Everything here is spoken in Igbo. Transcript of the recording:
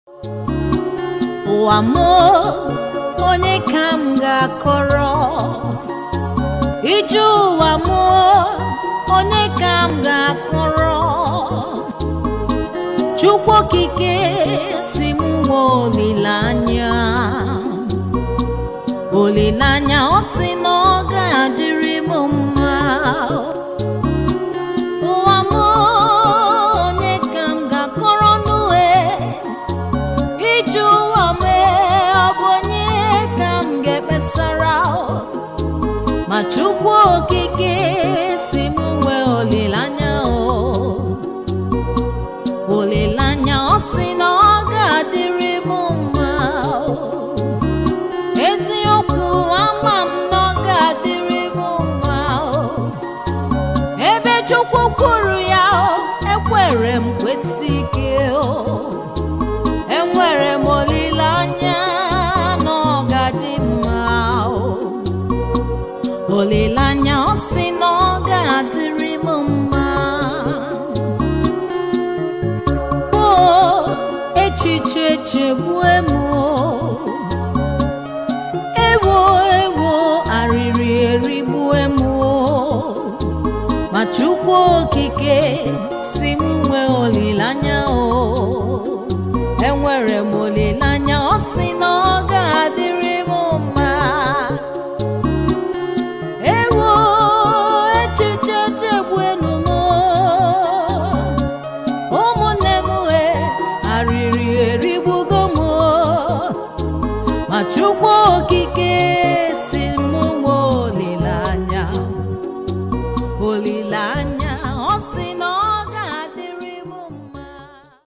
ụwa m onye ka m ga-akọrọ ije ụwa m onye ka m ga-akọrọ chukwu okike si m nwe olileanya olileanya ọ sị na ọ ga-adịrị m mma ụwa m onye ka m ga-akọrọ n'ue ije ụwa m ọ bụ onye ka m ga-ekpesara ma chukwu okike si m nwee olileanya o olileanya ọ sị na ọ ga-adịrị m mma o. eziokwu ama m na ọ ga-adịrị m mma o. ebe chukwu kwuru ya o ekwere m kwesị ike o enwere m olileanya na ọ ga-adị mma o olileanya ọ sị na ọ ga-adịrị m mma o echiche chegbue m o ewo ewo arịrị erigbue m o ma chukwu okike si m nwee olileanya o enwere m olileanya ọ sị na ọ ga-adịrị m mma ewo echiche chegbuenu m ụmụnne m e arịrị erigbugo m ma chukwu